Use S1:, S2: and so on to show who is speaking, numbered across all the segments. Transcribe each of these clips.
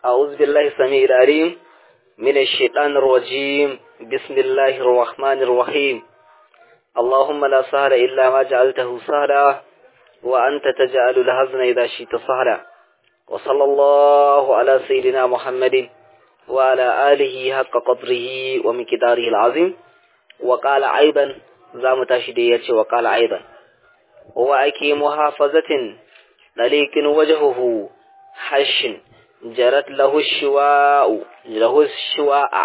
S1: أعوذ بالله السميع العليم من الشيطان الرجيم بسم الله الرحمن الرحيم اللهم لا سهل إلا ما جعلته سهلا وأنت تجعل الهزن إذا شئت سهلا وصلى الله على سيدنا محمد وعلى آله حق قدره ومقداره العظيم وقال أيضا زام تشدية وقال أيضا وأكي محافظة لليك وجهه حش جرت له الشواء له الشواء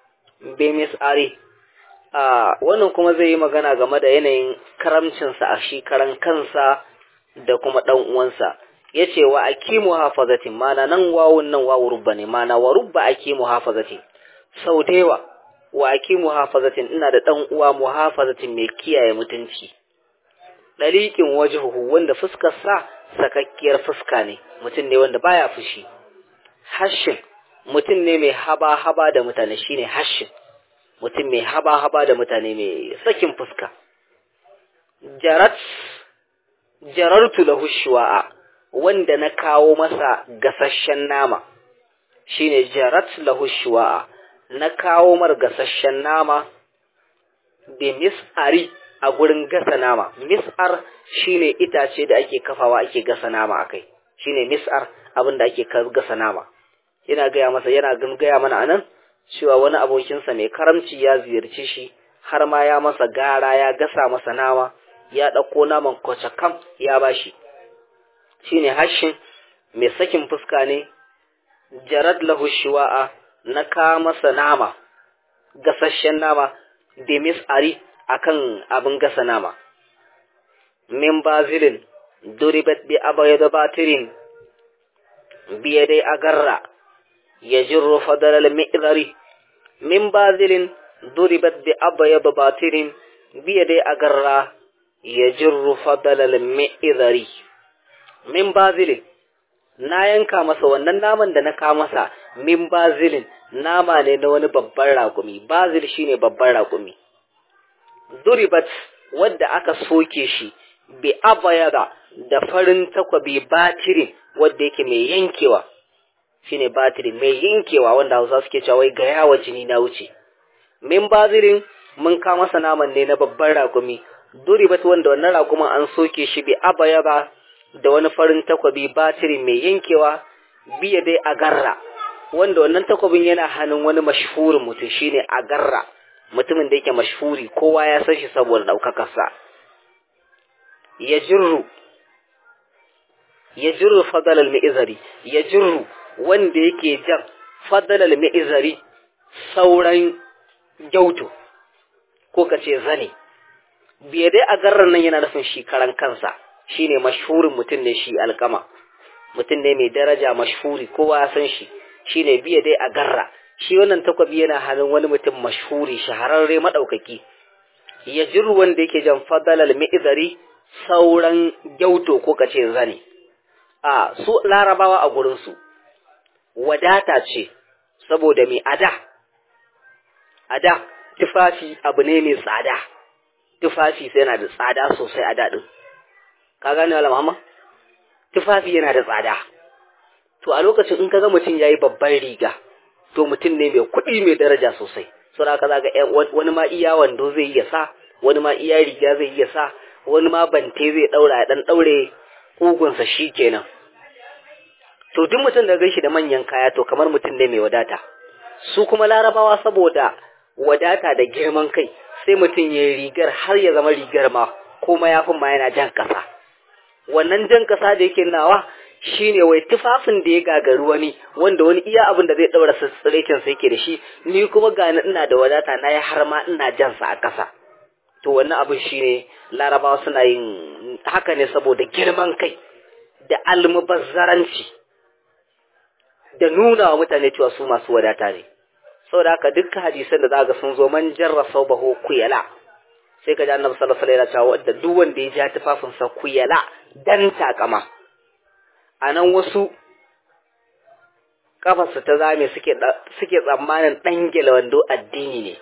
S1: بمسعري a wannan kuma zai yi magana game da yanayin karamcinsa a shi karan kansa da kuma ɗan uwansa ya ce wa aki muhafazatin mana nan wawun nan wawu rubba ne mana wa rubba aki muhafazatin sau da yawa wa aki muhafazatin ina da ɗan uwa muhafazatin mai kiyaye mutunci ɗaliƙin wajihuhu wanda fuskar sa sakakkiyar fuska ne mutum ne wanda baya fushi hashin mutum ne mai haba-haba da mutane shine hashin mutum mai haba-haba da mutane mai sakin fuska jarat jarartu lahu shuwa'a wanda na kawo masa gasasshen nama shine jarat lahu shuwa'a na kawo mar gasasshen nama bi mis'ari a gurin gasa nama mis'ar shine itace da ake kafawa ake gasa nama akai shine mis'ar abin da ake gasa nama yana gaya masa yana gaya mana anan cewa wani abokinsa mai karamci ya ziyarci shi har ma ya masa gara ya gasa masa nama ya ɗauko naman kwacakam ya bashi shine hashin mai sakin fuska ne jarad lahu shiwa'a na ka masa nama gasasshen nama da mis'ari akan abin gasa nama min bazilin duribat bi abayda batirin biya dai agarra يجر فضل المئذر من باذل ضربت بأبيض باطر بيدي أقرى يجر فضل المئذر من باذل na yanka masa wannan naman da na ka masa min bazilin nama ne na wani babban raƙumi bazil shine babban raƙumi duribat wadda aka soke shi bi abayada da farin takwabi batirin wadda yake mai yankewa shine batiri mai yankewa wanda Hausa suke cewa wai ga yawa jini na wuce min bazirin mun ka masa naman ne na babban rakumi duribat wanda wannan rakumin an soke shi bi abaya ba da wani farin takwabi batiri mai yankewa biya dai agarra wanda wannan takwabin yana hannun wani mashhurin mutum shine agarra mutumin da yake mashhuri kowa ya san shi saboda daukakarsa ya jirru ya jirru fadal al-mi'zari ya jirru wanda yake jan fadalal mi'izari sauran gyautu ko ka ce zane biye dai a garran nan yana nufin shi karan kansa shine mashhurin mutum ne shi alkama mutum ne mai daraja mashhuri kowa ya san shi shine biye dai a garra shi wannan takwabi yana hannun wani mutum mashhuri shahararre madaukaki ya jiru wanda yake jan fadalal mi'izari sauran gyauto ko ka ce zane a su larabawa a gurinsu wadata ce saboda mai ada ada tufafi abu ne mai tsada tufafi sai yana da tsada sosai a daɗin ka gane wala Muhammad tufafi yana da tsada to a lokacin in kaga mutum yayi babban riga to mutum ne mai kuɗi mai daraja sosai so da kaza ga wani ma iya wando zai iya sa wani ma iya riga zai iya sa wani ma bante zai daura ya dan daure kugunsa shikenan to duk mutum da gaishe da manyan kaya to kamar mutum ne mai wadata su kuma larabawa saboda wadata da girman kai sai mutum ya rigar har ya zama rigar ma ko mayafin ma yana jan kasa wannan jan kasa da yake nawa shine wai tufafin da ya gagaru wani wanda wani iya abin da zai daura tsirekin sa yake da shi ni kuma ga ina da wadata na ya har ma ina jan sa a kasa to wannan abin shine larabawa suna yin haka ne saboda girman kai da almubazzaranci da nuna wa mutane cewa su masu wadata ne saboda haka dukkan hadisan da zaka sun zo man jarra saubahu kuyala sai ka ji annabi sallallahu alaihi wasallam ya ce duk wanda ya ja tufafin sa kuyala dan takama anan wasu kafarsa ta zame suke suke tsammanin dangele wando addini ne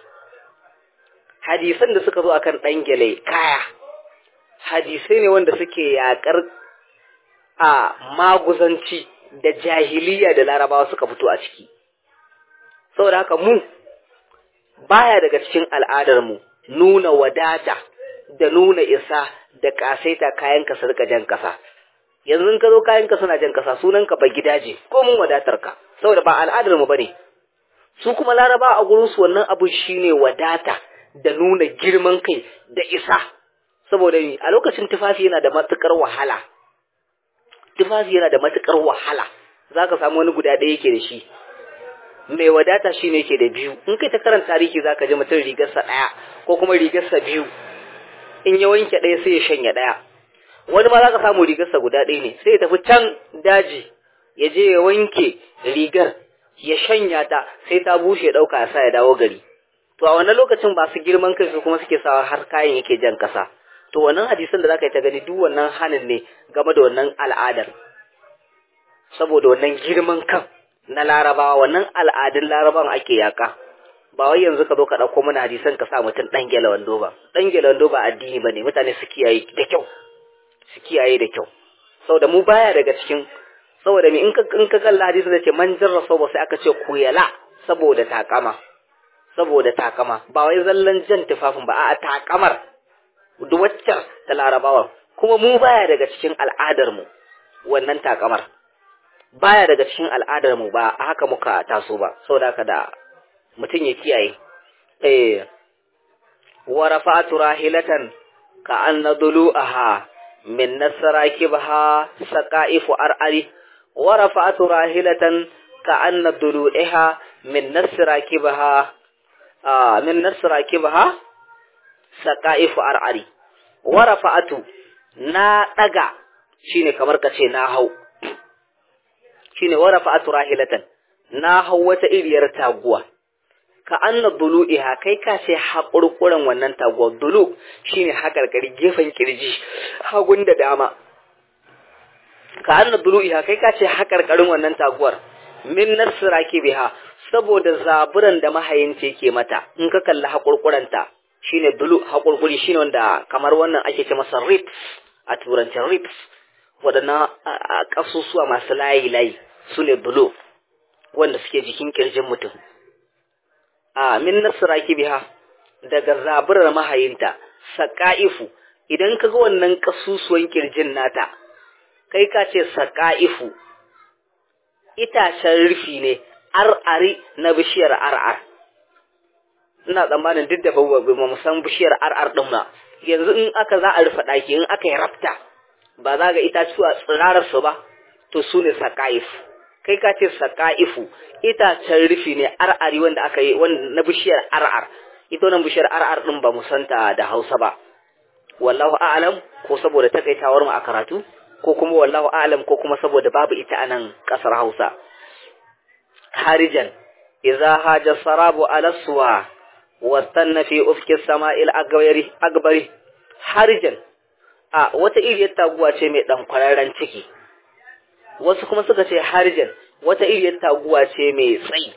S1: hadisan da suka zo akan dangele kaya hadisai ne wanda suke yakar a maguzanci da jahiliya da larabawa suka fito a ciki saboda haka mu baya daga cikin al'adarmu nuna wadata da nuna isa da kasaita kayanka su rika jan kasa yanzu ka zo kayanka suna jan kasa sunanka ba gidaje ko mun wadatar ka saboda ba al'adarmu bane su kuma laraba a gurin su wannan abu shine wadata da nuna girman kai da isa saboda a lokacin tufafi yana da matukar wahala tufafi yana da matukar wahala zaka samu wani guda ɗaya yake da shi mai wadata shi ne ke da biyu in kai ta karanta tarihi za ka ji mutum rigarsa ɗaya ko kuma rigarsa biyu in ya wanke ɗaya sai ya shanya ɗaya wani ma za ka samu rigarsa guda ɗaya ne sai ya tafi can daji ya je ya wanke rigar ya shanya ta sai ta bushe ya ɗauka ya sa ya dawo gari to a wannan lokacin ba su girman kai su kuma suke sawa har kayan yake jan ƙasa to wannan hadisan da za ka yi ta gani duk wannan hanin ne game da wannan al'adar saboda wannan girman kan na larabawa wannan al'adun laraban ake yaka ba wai yanzu ka zo ka ɗauko mana hadisan ka sa mutum ɗan gela wando ba ɗan gela wando ba addini ba ne mutane su kiyaye da kyau su kiyaye da kyau saboda mu baya daga cikin saboda me in ka in ka kalla hadisi da ce man jarra ba sai aka ce kuyala saboda takama saboda takama ba wai zallan jan tufafin ba a'a takamar duk waccar ta larabawa kuma mu baya daga cikin al'adar mu wannan takamar baya daga cikin al'adar mu ba haka muka taso ba saboda haka da mutum ya kiyaye eh wa rafa'tu rahilatan ka anna dulu'aha min nasrakibha saqaifu ar'ari wa rafa'tu rahilatan ka anna dulu'iha min nasrakibha ah min nasrakibha saqaifu ar'ari wa rafa'tu na daga shine kamar kace na hau shine wa rafa'tu rahilatan na hau wata iriyar taguwa ka anna dulu'iha kai ka ce haƙurƙuran wannan taguwar dulu shine haƙarƙari gefen kirji hagun da dama ka anna dulu'iha kai ka ce haƙarƙarin wannan taguwar min nasraki biha saboda zaburan da mahayinta yake mata in ka kalli haƙurƙuranta shine dulu haƙurƙuri shine wanda kamar wannan ake ce masa rips a turancin rips waɗannan ƙasusuwa masu layi-layi su ne dulu wanda suke jikin ƙirjin mutum a min nasraki biha daga zaburar mahayinta saqaifu idan kaga wannan kasusuwan kirjin nata kai ka ce saqaifu itacen rufi ne ar'ari na bishiyar ar'ar ina tsammanin duk da ba mu san bishiyar ar'ar din ba yanzu in aka za a rufe daki in aka yi rafta ba za ga itacuwa tsirarar su ba to su ne saqaifu kai ka ce saqaifu itacen rufi ne ar'ari wanda aka yi na bishiyar ar'ar ita wannan bishiyar ar'ar din ba mu santa da Hausa ba wallahu a'lam ko saboda takaitawar mu a karatu ko kuma wallahu a'lam ko kuma saboda babu ita a nan kasar Hausa harijan idza haja sarabu ala suwa wastanna fi ufki sama'il agwari agbari harijan a wata iriyar taguwa ce mai dan kwararren ciki wasu kuma suka ce harijan wata iriyar taguwa ce mai tsayi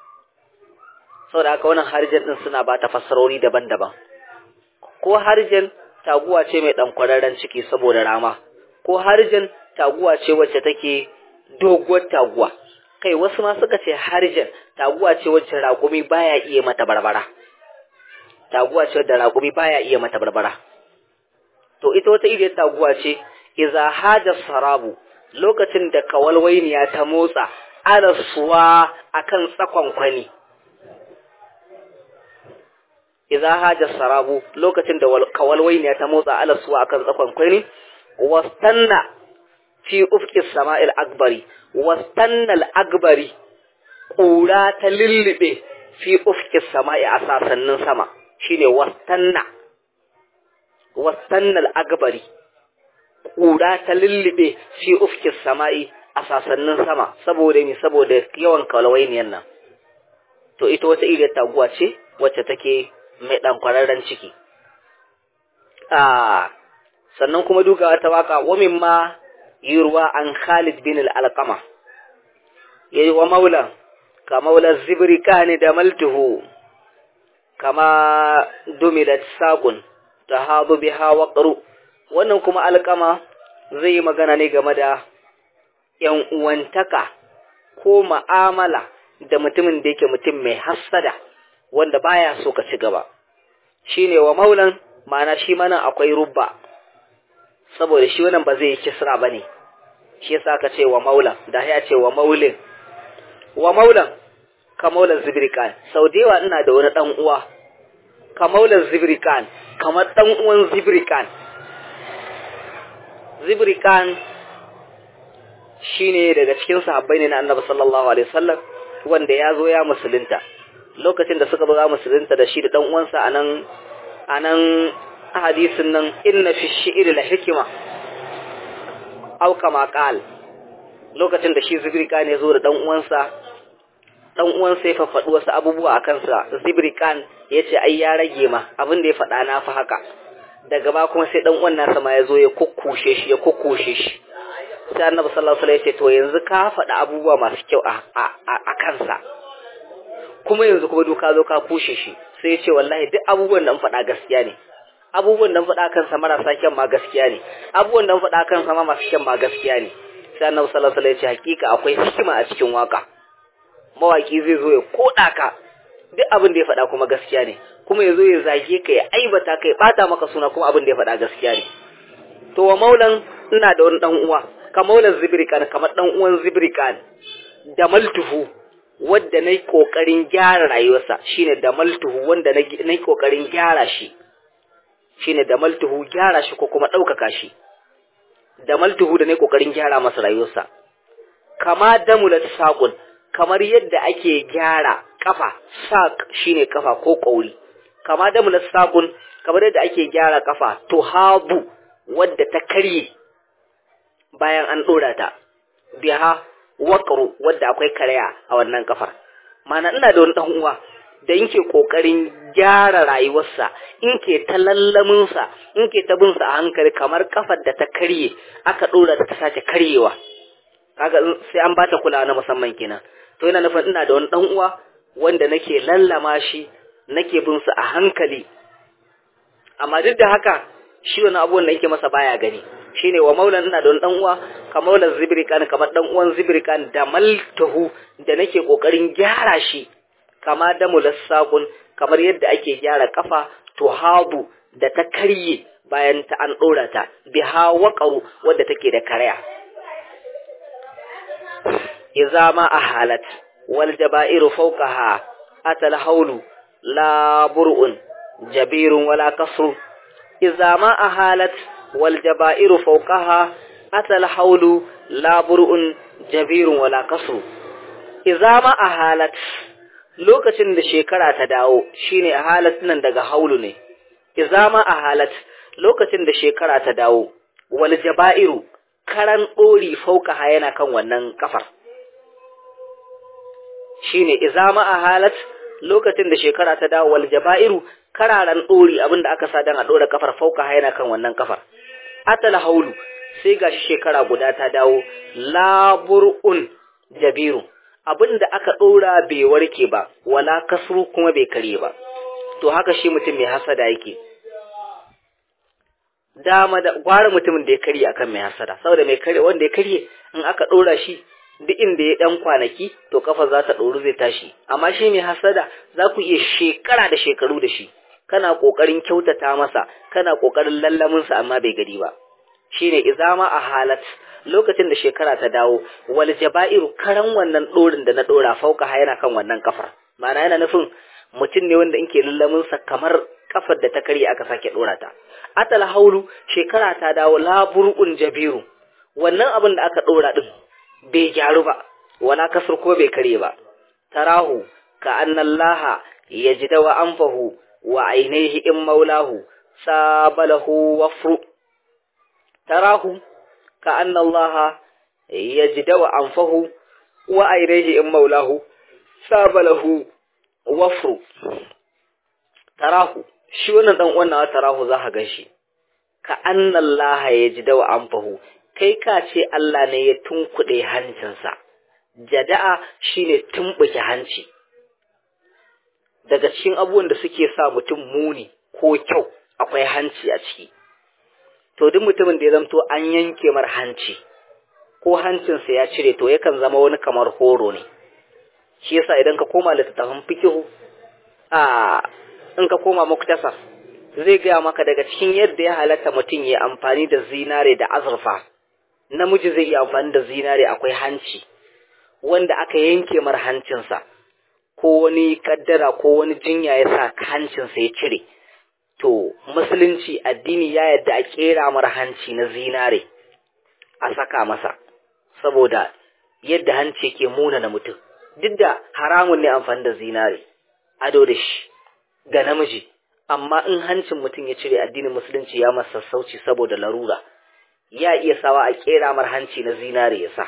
S1: saboda haka wannan harjan din suna ba ta fassarori daban-daban ko harjan taguwa ce mai dan kwararren ciki saboda rama ko harjan taguwa ce wacce take doguwar taguwa kai wasu ma suka ce harjan taguwa ce wacce raƙumi baya iya mata barbara taguwa ce da raƙumi baya iya mata barbara to ita wata iriyar taguwa ce iza haja sarabu lokacin da kawalwainiya ta motsa arasuwa akan tsakon kwani idza haja sarabu lokacin da kawalwainiya ta motsa alasuwa akan tsakon kwani wastanna fi ufqis sama'il akbari wastanna al-akbari kura ta lillibe fi ufqis sama'i a sasannin sama shine wastanna wastanna al-akbari kura ta lullube fi ufkis sama'i a sasannin sama saboda ni saboda yawan kalwainiyan nan to ita wata iriyar taguwa ce wacce take mai dan kwararren ciki a sannan kuma duka ta waka wa mimma yurwa an Khalid bin al-Alqama yayi wa maula ka maula zibri kani da maltuhu kama dumilat saqun tahadu biha waqru wannan kuma alƙama zai yi magana ne game da ‘yan uwantaka ko ma'amala da mutumin da yake mutum mai hassada wanda baya so ka ci gaba shi ne wa maulan ma'ana shi mana akwai rubba saboda shi wannan ba zai yi kisra ba ne shi yasa ka ce wa maulan da ya ce wa maulin wa maulan ka maulan zibrikan sau da yawa ina da wani ɗan uwa ka maulan zibrikan kamar ɗan uwan zibrikan zibrikan shine daga cikin sahabbai ne na annabi sallallahu alaihi wasallam wanda ya zo ya musulunta lokacin da suka zo ya musulunta da shi da dan uwansa anan anan hadisin nan inna fi shi'ri la hikma aw kama qal lokacin da shi zibrikan ya zo da dan uwansa dan uwansa ya faɗi wasu abubuwa akan sa zibrikan yace ai ya rage ma abin da ya faɗa na fa haka daga ba kuma sai dan uwan nasa ma ya zo ya kukkushe shi ya kukkushe shi sai annabi sallallahu alaihi wasallam ya ce to yanzu ka faɗa abubuwa masu kyau a a kansa kuma yanzu kuma duka zo ka kushe shi sai ya ce wallahi duk abubuwan da faɗa gaskiya ne abubuwan da faɗa kansa marasa kyan ma gaskiya ne abubuwan da faɗa kansa ma masu kyan ma gaskiya ne sai annabi sallallahu alaihi wasallam ya ce hakika akwai hikima a cikin waka mawaki zai zo ya koda ka duk abin da ya faɗa kuma gaskiya ne kuma ya zo ya zage ka ya aibata ka ya bata maka suna kuma abin da ya faɗa gaskiya ne to wa maulan ina da wani dan uwa ka maulan zibrikan kamar dan uwan zibrikan da maltuhu wadda nayi kokarin gyara rayuwarsa shine da maltuhu wanda nayi kokarin gyara shi shine da maltuhu gyara shi ko kuma ɗaukaka shi da maltuhu da nayi kokarin gyara masa rayuwarsa kama damulat saqun kamar yadda ake gyara kafa sak shine kafa ko kauri kama damulat saqun kamar yadda ake gyara kafa tuhabu wadda ta karye bayan an ɗora ta biha waƙaru wadda akwai karaya a wannan kafar mana ina da wani ɗan uwa da yake ƙoƙarin gyara rayuwarsa in ke ta lallaminsa in ke ta binsa a hankali kamar kafar da ta karye aka ɗora ta sace karyewa kaga sai an bata kulawa na musamman kenan to yana nufin ina da wani ɗan uwa wanda nake lallama shi nake binsa a hankali amma duk da haka shi wani abubuwan da yake masa baya gani shine wa maulan ina da wani dan uwa ka maulan zibrikan kamar dan uwan zibrikan da maltahu da nake kokarin gyara shi kama da mulassaqun kamar yadda ake gyara kafa to habu da ta karye bayan ta an dora ta biha waqaru wadda take da karaya idza ma ahalat wal jabairu fawqaha atal hawlu la bur'un jabirun wala kasru idza ma ahalat والجبائر فوقها أتى الحول لا برء جبير ولا قصر إذا ما أهالت lokacin da shekara ta dawo shine ahalat nan daga haulu ne izama ahalat lokacin da shekara ta dawo wal jaba'iru karan dori fauka yana kan wannan kafar shine izama ahalat lokacin da shekara ta dawo wal jaba'iru kararan dori abinda aka sa dan a dora kafar fauka yana kan wannan kafar atal haulu sai gashi shekara guda ta dawo labur'un jabiru abinda aka dora bai warke ba wala kasru kuma bai kare ba to haka shi mutum mai hasada yake dama da gwara mutumin da ya karye akan mai hasada saboda mai karye wanda ya karye in aka dora shi duk inda ya dan kwanaki to kafa za ta ɗoru zai tashi amma shi mai hasada za ku iya shekara da shekaru da shi kana ƙoƙarin kyautata masa kana ƙoƙarin lallamin sa amma bai gari ba shine izama a halat lokacin da shekara ta dawo wal jaba'iru karan wannan ɗorin da na ɗora fauka yana kan wannan kafar ma'ana yana nufin mutum ne wanda inke lallamin sa kamar kafar da ta karye aka sake ɗora ta atal haulu shekara ta dawo labur'un jabiru wannan abin da aka ɗora din bai gyaru ba wala kasar ko bai kare ba tarahu ka annallaha yajida wa anfahu wa ainihi in maulahu sabalahu wafru tarahu ka annallaha yajida wa anfahu wa ainihi in maulahu sabalahu wafru tarahu shi wannan dan wannan tarahu za ka ganshi ka annallaha yajida wa anfahu kai ka ce Allah ne ya tunkuɗe hancinsa, jada'a shi ne tumɓuke hanci. Daga cikin abubuwan da suke sa mutum muni ko kyau akwai hanci a ciki. To, duk mutumin da ya zamto an yanke mar hanci, ko hancinsa ya cire to yakan zama wani kamar horo ne shi yasa idan ka koma littattafan fikihu a in ka koma muktasar zai gaya maka daga cikin yadda ya halatta mutum ya amfani da zinare da azurfa namiji zai iya amfani da zinare akwai hanci wanda aka yanke mar hancinsa ko wani kaddara ko wani jinya ya sa hancinsa ya cire to musulunci addini ya yadda a kera mar hanci na zinare a saka masa saboda yadda hanci ke muna na mutum duk da haramun ne amfani da zinare ado da shi ga namiji amma in hancin mutum ya cire addinin musulunci ya masa sassauci saboda larura ya iya sawa a kera mar hanci na zinare ya sa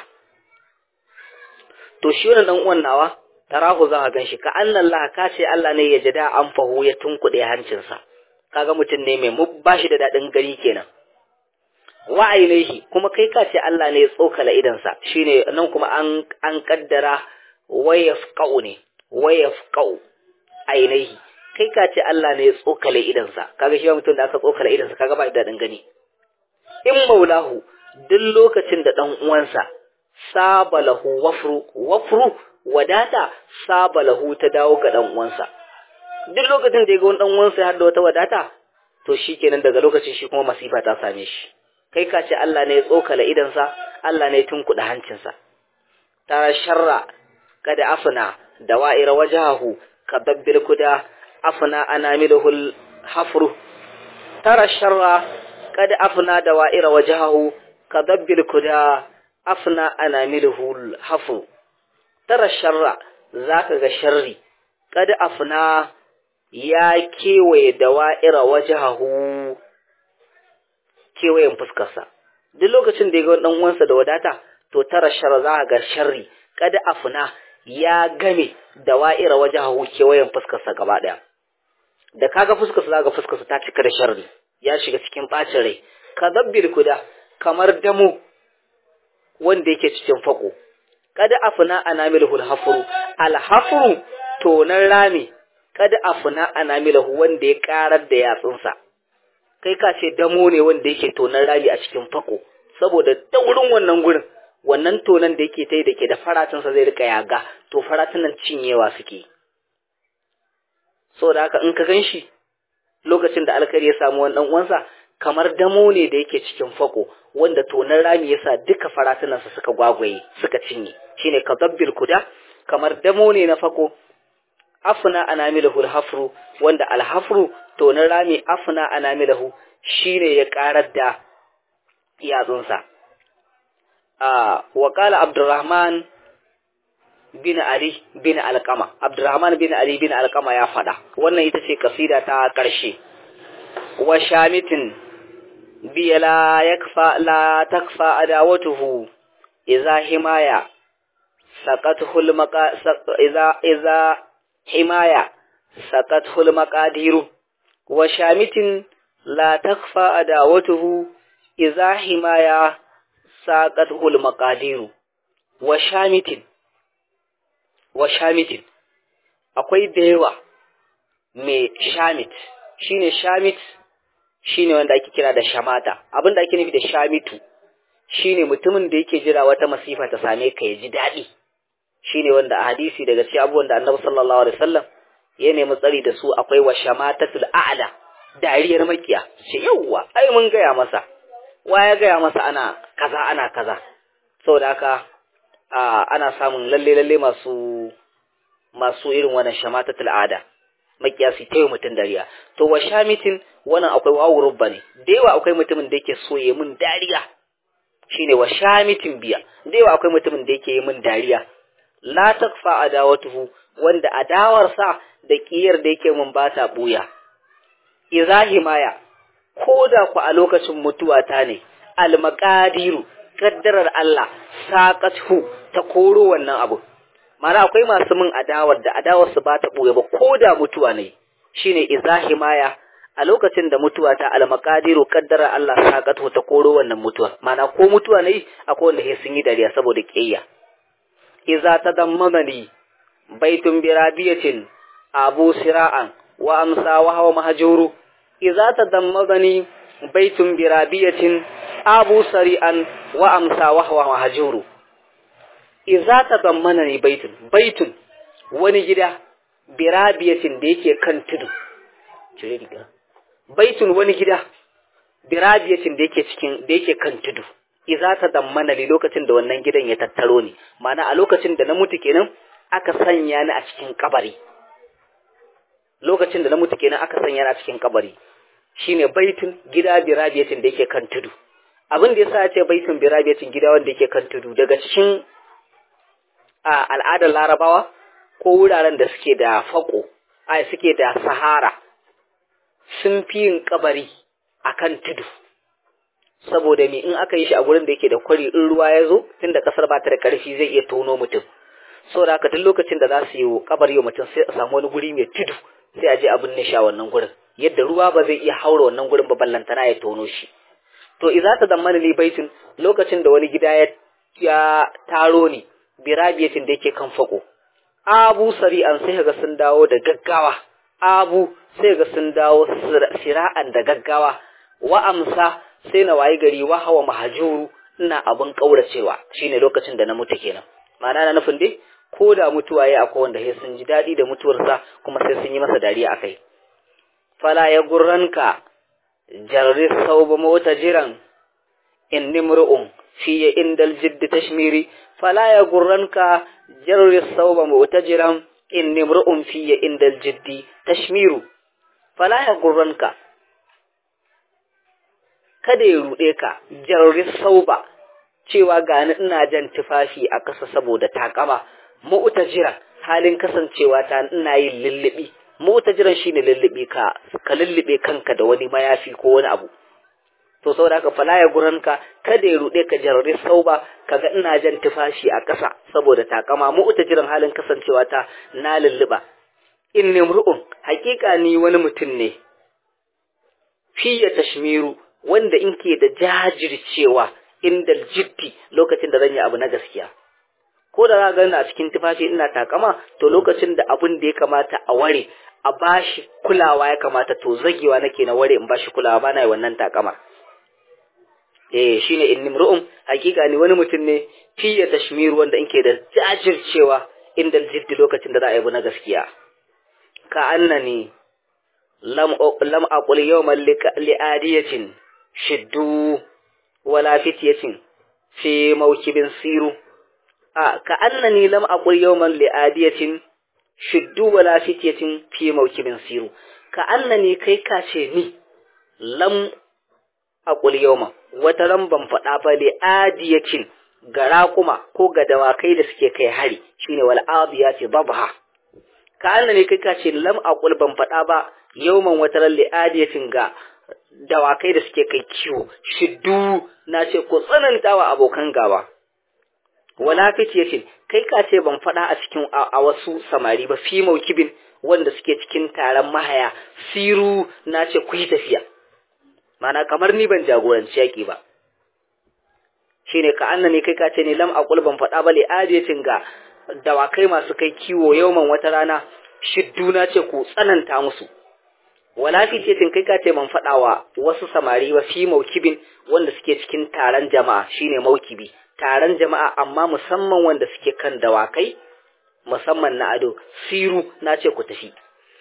S1: to shi wannan dan uwan nawa tarahu za ka ganshi ka annan la ka ce Allah ne ya jada an fahu ya tunkuɗe hancinsa kaga mutum ne mai ba shi da daɗin gari kenan wa ainihi kuma kai ka ce Allah ne ya tsokala idansa shine nan kuma an an kaddara wayafqau ne wayafqau ainihi kai ka ce Allah ne ya tsokala idansa kaga shi mutum da aka tsokala idansa kaga ba da daɗin gani in maulahu duk lokacin da dan uwansa sabalahu wafru wafru wadata sabalahu ta dawo ga dan uwansa duk lokacin da ya ga wani dan uwansa har da wata wadata to shikenan daga lokacin shi kuma masifa ta same shi kai ka ce Allah ne ya tsokala idansa Allah ne ya tunkuɗa hancinsa tara sharra kada afna dawa'ira wajahu kadabbil kuda afna anamilul hafru tara sharra kada afna dawa'ira wajahu kadabbil kuda afna anamilul hafru tara sharra zaka ga sharri kada afna ya kewaye dawa'ira wajahu kewayen fuskarsa duk lokacin da ya ga dan uwansa da wadata to tara shar za ga sharri kada afna ya game da wa'ira wajahu kewayen fuskarsa gaba daya da kaga fuskarsa za ga fuskarsa ta cika da sharri ya shiga cikin bacin rai kadabbil kuda kamar damo wanda yake cikin fako kada afna anamilhul hafru al hafru tonan rami kada afna anamilhu wanda ya karar da yatsunsa kai ka ce damo ne wanda yake tonan rami a cikin fako saboda daurin wannan gurin wannan tonan da yake tai da ke da faratinsa zai rika yaga to faratunan cinyewa suke saboda haka in ka gan shi lokacin da alkari ya samu wani uwansa kamar damo ne da yake cikin fako wanda tonan rami yasa duka faratunansa suka gwagwaye suka cinye shine kadabbil kuda kamar damo ne na fako afna anamilahu alhafru wanda alhafru tonan rami afna anamilahu shine ya karar da yatsunsa a wa qala abdurrahman bin ali bin alqama abdurrahman bin ali bin alqama ya fada wannan ita ce kasida ta karshe wa shamitin bi la yakfa la takfa adawatuhu idza himaya saqathu almaqa idza idza himaya saqathu almaqadiru wa shamitin la takfa adawatuhu idza himaya saqathu almaqadiru wa shamitin wa shamitin akwai da yawa mai shamit shine shamit shine wanda ake kira da shamata abin da ake nufi da shamitu shine mutumin da yake jira wata masifa ta same ka ya ji daɗi shine wanda a hadisi daga cikin abubuwan da annabi sallallahu alaihi wasallam ya nemi tsari da su akwai wa shamatatul a'la dariyar makiya ce yawwa ai mun gaya masa wa ya gaya masa ana kaza ana kaza saboda haka ana samun lalle lalle masu masu irin wannan shamatatul ada makiyasi tayi mutun dariya to wa shamitin wannan akwai wawu rubba ne da yawa akwai mutumin da yake so ya mun dariya shine wa shamitin biya da yawa akwai mutumin da yake yi mun dariya la takfa adawatuhu wanda adawarsa da kiyar da yake mun ba ta buya idza himaya koda ku a lokacin mutuwa ta ne al maqadiru kaddarar Allah saqathu ta koro wannan abu mana akwai masu min adawar da adawar su ba ta boye ba koda mutuwa ne shine idza himaya a lokacin da mutuwa ta al maqadiru kaddarar Allah saqathu ta koro wannan mutuwa mana ko mutuwa ne akwai wanda sai sun yi dariya saboda kiyaya idza tadammanani baitun birabiyatin abu sira'an wa amsa wa hawa mahjuru idza tadammadani baitun birabiyatin abu sari'an wa amsa wa huwa mahjuru idza tadammana ni baitun baitun wani gida birabiyatin da yake kan tudu cire riga baitun wani gida birabiyatin da yake cikin da yake kan tudu idza tadammana li lokacin da wannan gidan ya tattaro ni ma'ana a lokacin da na mutu kenan aka sanya ni a cikin kabari lokacin da na mutu kenan aka sanya ni a cikin kabari shine baitun gida birabiyatin da yake kan tudu abin da yasa ya ce baitun birabiyatin gida wanda yake kan tudu daga cikin a al'adar larabawa ko wuraren da suke da fako ai suke da sahara sun fi yin kabari akan tudu saboda me in aka yi shi a gurin da yake da kwari in ruwa ya zo tunda kasar ba ta da karfi zai iya tono mutum saboda haka duk lokacin da za su yi kabari wa mutum sai a samu wani guri mai tudu sai a je a binne shi a wannan gurin yadda ruwa ba zai iya haura wannan gurin ba ballantana ya tono shi to idza ta zammana li baitin lokacin da wani gida ya ya taro ni birabiyatin da yake kan fako abu sari'an sai ga sun dawo da gaggawa abu sai ga sun dawo sira'an da gaggawa wa amsa sai na wayi gari wa hawa mahajuru ina abin kauracewa shine lokacin da na mutu kenan ma'ana na nufin dai ko da mutuwa ya akwai wanda sai sun ji daɗi da mutuwarsa kuma sai sun yi masa dariya akai fala ya gurranka jarri sauba mota jiran in nimru'un fiye indal jiddi tashmiri fala ya gurranka jarri sauba mota jiran in nimru'un fiye indal jiddi tashmiru fala ya gurranka kada ya ruɗe ka jarri sauba cewa gani ina jan tufafi a ƙasa saboda takama mu'tajiran halin kasancewa ta ina yin lullubi mu'tajiran shine lullubi ka ka lullube kanka da wani mayafi ko wani abu to saboda haka fala ya guranka kada ya ruɗe ka jarri sauba kaga ina jan tufafi a ƙasa saboda takama mu'tajiran halin kasancewa ta na lulluba inni mru'un haƙiƙa ni wani mutum ne fiye tashmiru wanda in ke da jajircewa inda jiddi lokacin da zan yi abu na gaskiya ko da za ga a cikin tufafi ina takama to lokacin da abun da ya kamata a ware a bashi kulawa ya kamata to zagewa nake na ware in bashi kulawa ba na yi wannan takama eh shine in nimru'um hakika ni wani mutum ne fiye tashmiru wanda in ke da jajircewa inda jiddi lokacin da za a yi abu na gaskiya ka annani lam lam aqul yawman li'adiyatin shiddu wala fityatin fi mawkibin siru a ka annani lam aqul yawman li'adiyatin shiddu wala fityatin fi mawkibin siru ka annani kai ka ce ni lam aqul yawman wata ran ban faɗa ba li'adiyatin ga raƙuma ko ga dawakai da suke kai hari shine wal adiyati dabha ka annani kai ka ce lam aqul ban faɗa ba yawman wata ran li'adiyatin ga dawakai da suke kai kiwo shiddu na ce ku tsananta wa abokan gaba wala fitiyatin kai ka ce ban faɗa a cikin a wasu samari ba fi maukibin wanda suke cikin taron mahaya siru na ce ku yi tafiya mana kamar ni ban jagoranci yaƙi ba shine ka annani kai ka ce ne lam aqul ban faɗa ba li adiyatin ga dawakai masu kai kiwo yauman wata rana shiddu na ce ku tsananta musu wala fitiyatin kai ka ce man faɗawa wasu samari ba fi maukibin wanda suke cikin taron jama'a shine maukibi taron jama'a amma musamman wanda suke kan dawakai musamman na ado siru na ce ku tafi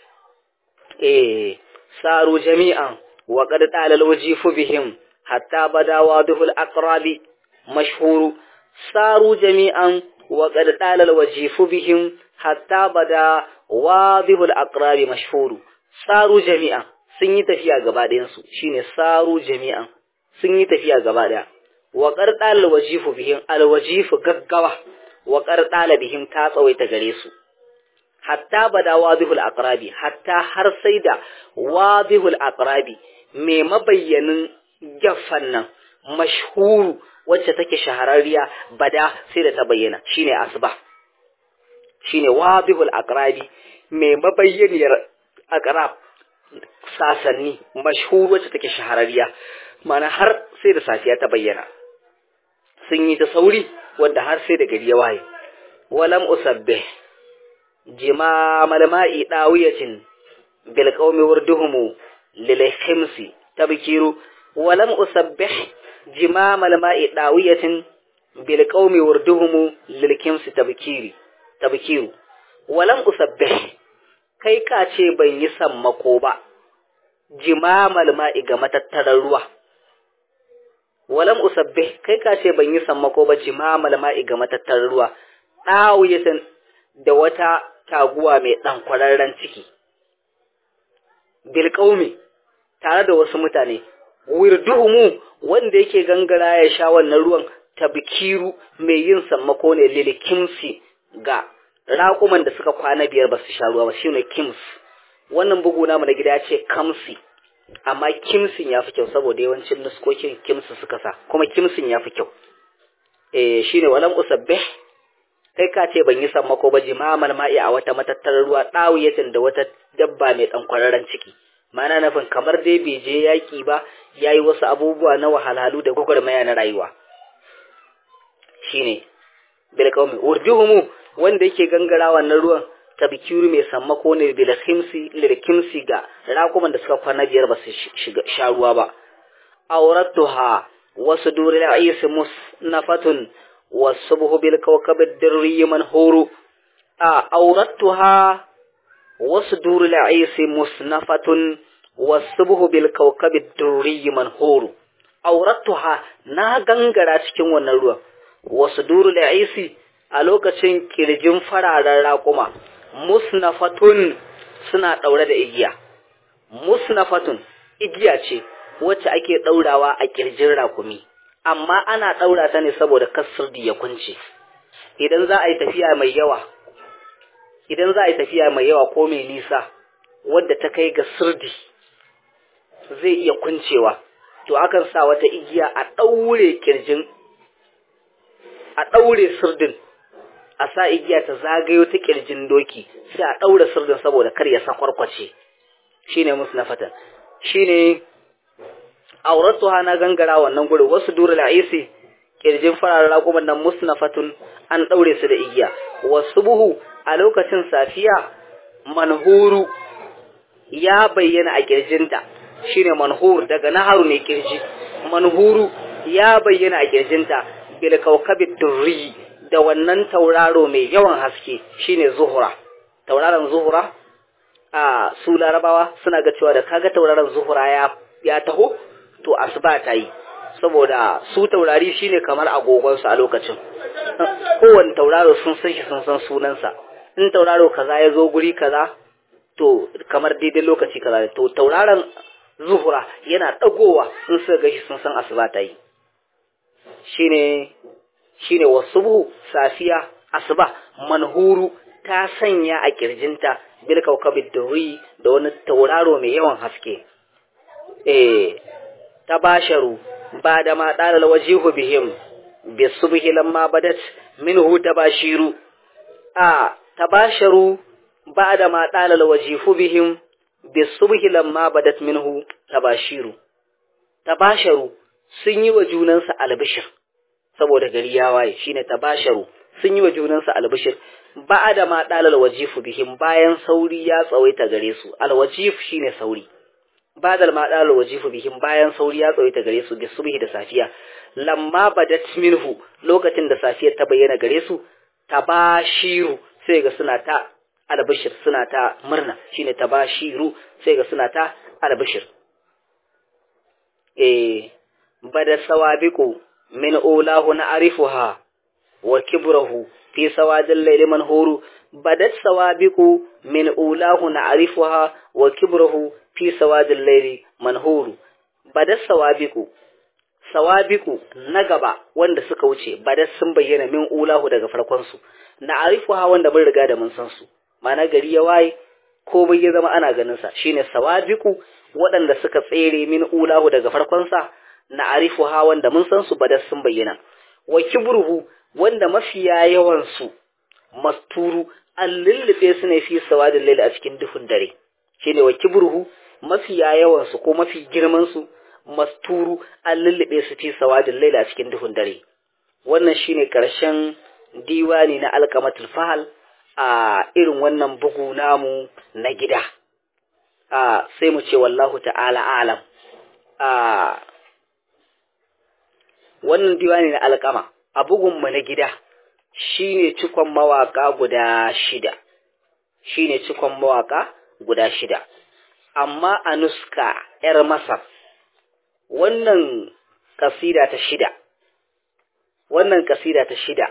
S1: eh saru jami'an wa qad talal wajifu bihim hatta bada wadhul aqrabi mashhuru saru jami'an wa qad talal wajifu bihim hatta bada wadhul aqrabi mashhuru saru jami'an sun yi tafiya gaba ɗayansu shine saru jami'an sun yi tafiya gaba ɗaya wa qarɗal wajifu bihim alwajifu gaggawa wa qarɗala bihim ta tsawaita gare su hatta bada wadihul aqrabi hatta har sai da wadihul aqrabi me mabayyanin gaffan nan mashhuru wacce take shahararriya bada sai da ta bayyana shine asba shine wadihul aqrabi me mabayyaniyar aqrab sasanni mashhur wacce take shahararriya mana har sai da safiya ta bayyana sun yi ta sauri wanda har sai da gari ya waye walam usabbih jimamal ma'i dawiyatin bil qaumi warduhum lil khimsi tabkiru walam usabbih jimamal ma'i dawiyatin bil qaumi wurduhum lil kimsi tabkiri tabkiru walam usabbih kai ka ce ban yi sammako ba jimamal ma'i ga matattarar ruwa walam usabbih kai ka ce ban yi sammako ba jimamal ma'i ga matattarar ruwa dawiyatin da wata taguwa mai dan kwararren ciki bil qaumi tare da wasu mutane wirduhumu wanda yake gangara ya sha wannan ruwan tabkiru mai yin sammako ne lilikimsi ga raƙuman da suka kwana biyar ba su sha ruwa ba shine kims wannan bugu namu na gida ce kamsi amma kimsin ya fi kyau saboda yawancin nuskokin kimsi suka sa kuma kimsin ya fi kyau eh shine walam usabbih kai ka ce ban yi sammako ba jimamal ma'i a wata matattarar ruwa ɗawiyatin da wata dabba mai ɗan kwararren ciki mana nufin kamar dai bai je yaƙi ba ya yi wasu abubuwa na wahalhalu da gwagwarmaya na rayuwa shine bilkaumi urjuhumu wanda yake gangara wannan ruwan tabkiru mai sammako ne bilkimsi lilkimsi ga rakuman da suka kwana biyar ba su sha ruwa ba auratuha wasu duril aisi musnafatun والصبح بالكوكب الدري منهور أوردتها وصدور العيس مصنفة والصبح بالكوكب الدري منهور أوردتها نا غنغرا cikin wannan ruwan وصدور العيس a lokacin kirjin fararen raƙuma musnafatun suna ɗaure da igiya musnafatun igiya ce wacce ake ɗaurawa a kirjin raƙumi amma ana ɗaura ta ne saboda kasirdi ya kunce idan za a yi tafiya mai yawa idan za a yi tafiya mai yawa ko mai nisa wadda ta kai ga sirdi zai iya kuncewa to akan sa wata igiya a ɗaure kirjin a ɗaure sirdin a sa igiya ta zagayo ta kirjin doki sai a ɗaure sirdin saboda kar ya sakwarkwace shine musu na fatan shine auratuha na gangara wannan gurin wasu dura la'isi kirjin fararen raƙuman nan musnafatun an ɗaure su da igiya wasu buhu a lokacin safiya manhuru ya bayyana a kirjinta shine manhur daga naharu ne kirji manhuru ya bayyana a kirjinta bil kaukabid durri da wannan tauraro mai yawan haske shine zuhura tauraron zuhura a su larabawa suna ga cewa da kaga tauraron zuhura ya ya taho to asuba ta yi saboda su taurari shine kamar agogonsu a lokacin kowane tauraro sun san shi sun san sunansa in tauraro kaza ya zo guri kaza to kamar daidai lokaci kaza to tauraron zuhura yana dagowa in suka ga shi sun san asuba ta yi shine shine wasubu safiya asuba manhuru ta sanya a kirjinta bil kaukabid duri da wani tauraro mai yawan haske eh tabasharu ba da ma dalal wajihu bihim bisubhi lamma badat minhu tabashiru a tabasharu ba da ma dalal wajihu bihim bisubhi lamma badat minhu tabashiru tabasharu sun yi wa junansa albishir saboda gari ya waye shine tabasharu sun yi wa junansa albishir ba da ma dalal wajifu bihim bayan sauri ya tsawaita gare su alwajif shine sauri ba da ma dalal wajifu bihim bayan sauri ya tsawaita gare su bisubhi da safiya lamma badat minhu lokacin da safiyar ta bayyana gare su tabashiru sai ga suna ta albishir suna ta murna shine tabashiru sai ga suna ta albishir eh bada sawabiqu min ulahu na'rifuha wa kibrahu fi sawadil layli manhuru badat sawabiqu min ulahu na'rifuha wa kibrahu fi sawadil layli manhuru badat sawabiqu sawabiqu na gaba wanda suka wuce badat sun bayyana min ulahu daga farkon su na'rifuha wanda mun riga da mun san su mana gari ya waye ko bai ya zama ana ganin sa shine sawabiqu waɗanda suka tsere min ulahu daga farkon sa na arifu ha wanda mun san su badar sun bayyana wa kibruhu wanda mafiya yawan su masturu an lullube su ne fi sawadin laila a cikin duhun dare shine wa kibruhu mafiya yawan su ko mafi girman su masturu an lullube su fi sawadin laila a cikin duhun dare wannan shine karshen diwani na alkamatul fahal a irin wannan bugu namu na gida a sai mu ce wallahu ta'ala alam a wannan diwani na alƙama a bugunmu na gida shine cikon mawaka guda shida shine cikon mawaka guda shida amma a nuska ‘yar masar wannan kasida ta shida wannan kasida ta shida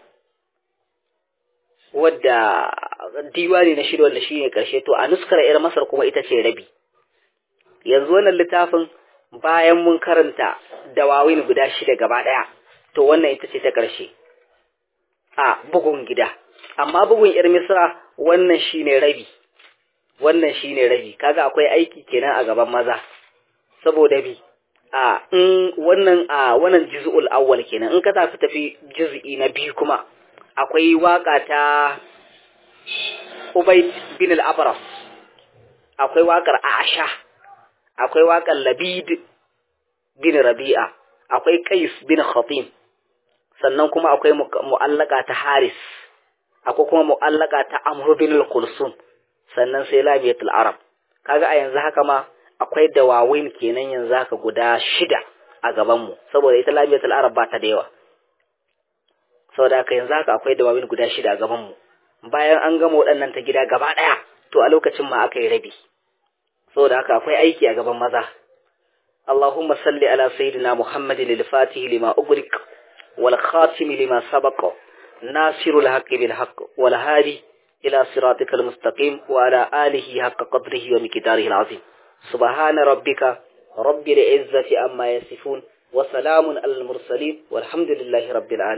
S1: wadda diwani na shida wanda shine karshe to a nuskar ‘yar masar kuma ita ce rabi yanzu wannan littafin bayan mun karanta dawawin guda shida gaba ɗaya to wannan ita ce ta ƙarshe a bugun gida amma bugun ‘yar misra wannan shine rabi wannan shine rabi kaga akwai aiki kenan a gaban maza saboda bi a in wannan a wannan juz'ul awwal kenan in ka tafi tafi juz'i na biyu kuma akwai waka ta Ubayd bin al-Abras akwai wakar Aisha akwai wakar Labid bin Rabi'a akwai Qais bin Khatim sannan kuma akwai mu'allaka ta Haris akwai kuma mu'allaka ta Amr bin al-Kulsum sannan sai Lamiyatul Arab kaga a yanzu haka ma akwai dawawin kenan yanzu haka guda shida a gaban mu saboda ita Lamiyatul Arab ba ta da yawa saboda haka yanzu haka akwai dawawin guda shida a gaban mu bayan an gama waɗannan ta gida gaba ɗaya to a lokacin ma aka yi rabi saboda haka akwai aiki a gaban maza اللهم صل على سيدنا محمد الفاتح لما أغلق والخاتم لما سبق ناصر الحق بالحق والهادي إلى صراطك المستقيم وعلى آله حق قدره ومقداره العظيم سبحان ربك رب العزة عما يصفون وسلام على المرسلين والحمد لله رب العالمين